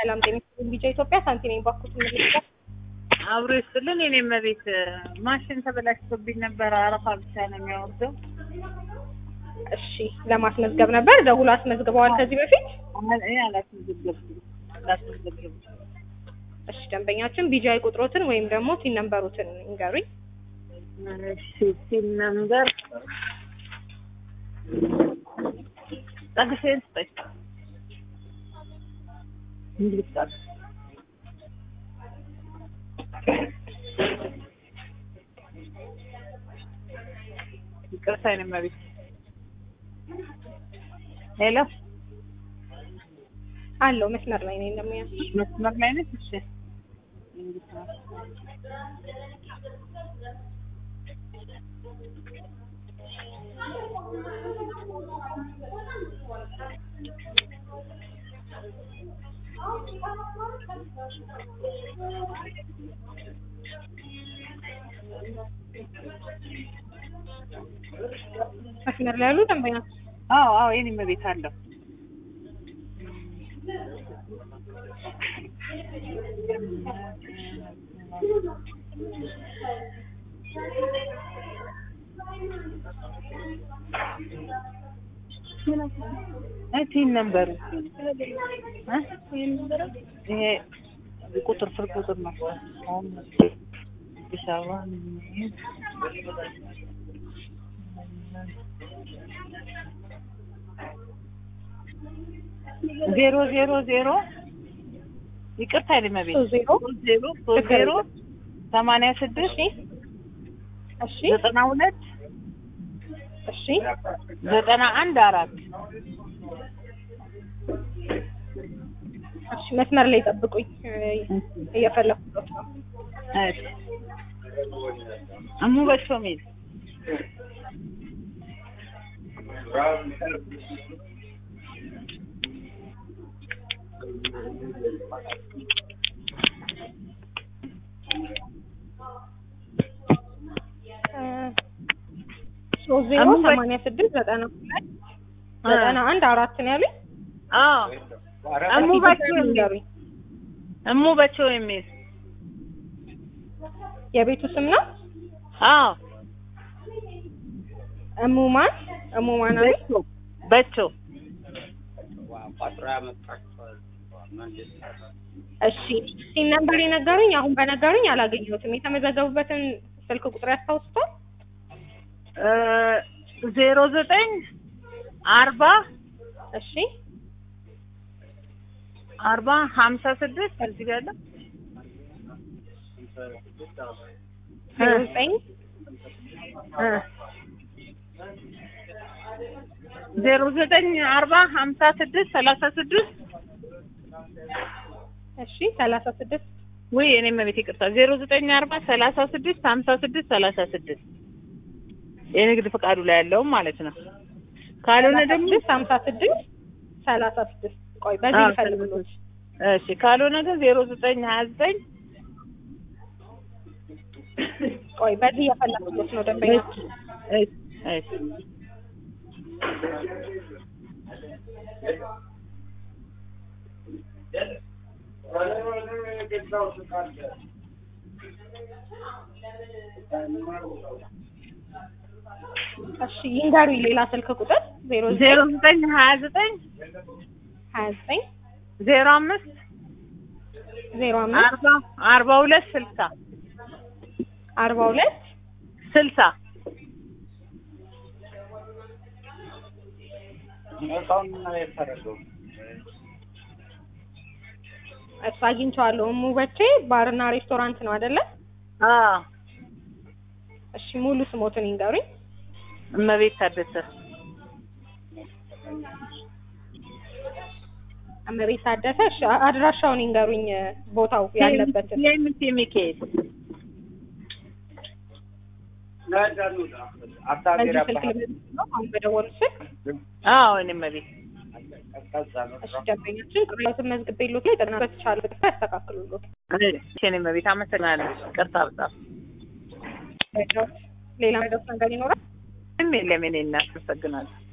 ሰላም ጤና ይስጥልኝ። ቢጫ ኢትዮጵያ ሳንቲ ነኝ። ባኩት ምልክት አብሮ ይስጥልን። የኔም ቤት ማሽን ተበላሽቶብኝ ነበር። አረፋ ብቻ ነው የሚያወርደው። እሺ፣ ለማስመዝገብ ነበር ደውሎ አስመዝግበዋል ከዚህ በፊት። እኔ አላስመዘገብኩም አላስመዘገብኩም። እሺ፣ ደንበኛችን ቢጃይ ቁጥሮትን ወይም ደግሞ ቲን ነምበሩትን ይንገሩኝ። እሺ ሲል ነምበር ጠግሴን ስጠኝ እንግሊዝ ቃል ይቅርታ የኔ እመቤት ሄሎ አለው መስመር ላይ ነኝ። እንደሙያ መስመር ላይ ነች እሺ መስመር ላይ ያሉ ደንበኛ አዎ አዎ የኔ እመቤት አለው ቲን ነምበሩ ይሄ ቁጥር ስልክ ቁጥር ነው። አሁን አዲስ አበባ ዜሮ ዜሮ ዜሮ ይቅርታ ልመቤት ሶስት ዜሮ ዜሮ ሶስት ዜሮ ሰማንያ ስድስት እሺ እሺ ዘጠና ሁለት እሺ ዘጠና አንድ አራት እሺ መስመር ላይ ጠብቁኝ፣ እየፈለኩት ነው። እሺ እሙ በቾ ሚል ሶስት ዜሮ ሰማንያ ስድስት ዘጠና ሁለት ዘጠና አንድ አራት ነው ያሉኝ። አዎ እሙ በቾ የሚል ይንገሩኝ። እሙ በቾ የሚል የቤቱ ስም ነው አዎ እሙማን እሙማን አሉኝ። በቾ እሺ ሲን ነምበር የነገሩኝ አሁን በነገሩኝ አላገኘሁትም። የተመዘገቡበትን ስልክ ቁጥር ያስታውሱታል? ዜሮ ዘጠኝ አርባ እሺ አርባ ሀምሳ ስድስት እዚህ ጋር አለ ዜሮ ዘጠኝ ዜሮ ዘጠኝ አርባ ሀምሳ ስድስት ሰላሳ ስድስት እሺ ሰላሳ ስድስት ውይ እኔ መቤት ይቅርታ ዜሮ ዘጠኝ አርባ ሰላሳ ስድስት ሀምሳ ስድስት ሰላሳ ስድስት የንግድ ፈቃዱ ላይ ያለውም ማለት ነው። ካልሆነ ደግሞ ስድስት ሀምሳ ስድስት ሰላሳ ስድስት ቆይ በዚህ አዎ፣ ልፈልግሎት እሺ ካልሆነ ግን ዜሮ ዘጠኝ ሀያ ዘጠኝ ቆይ በዚህ የፈለግሎት ነው ደንበኛ እሺ እሺ እሺ ይንገሩኝ ሌላ ስልክ ቁጥር ዜሮ ዜሮ ዘጠኝ ዘጠኝ ሀያ ዘጠኝ ሀያ ዘጠኝ ዜሮ አምስት ዜሮ አምስት አርባ አርባ ሁለት ስልሳ አርባ ሁለት ስልሳ እሱ አግኝቼዋለሁ። እሙ በቼ ባርና ሬስቶራንት ነው አይደለ? አዎ እሺ ሙሉ ስሞትን ይንገሩኝ። እመቤት ታደሰ እመቤት ታደሰ። እሺ አድራሻውን ይንገሩኝ፣ ቦታው ያለበትን። የምት ሚካኤል በዚህ ስልክ ልመልስ ነው አሁን በደወሉት ስልክ። አዎ እኔ እመቤት እሺ ደንበኛችን ቅሬታዎትን መዝግቤልዎት ላይ ጥናት በተቻለ ፍጥነት ያስተካክሉልዎት። እሺ እኔ እመቤት አመሰግናለሁ። ቅርታ በጣም ሌላ መድረስ ነገር ይኖራል? ምንም የለም። እኔ እናት አመሰግናለሁ።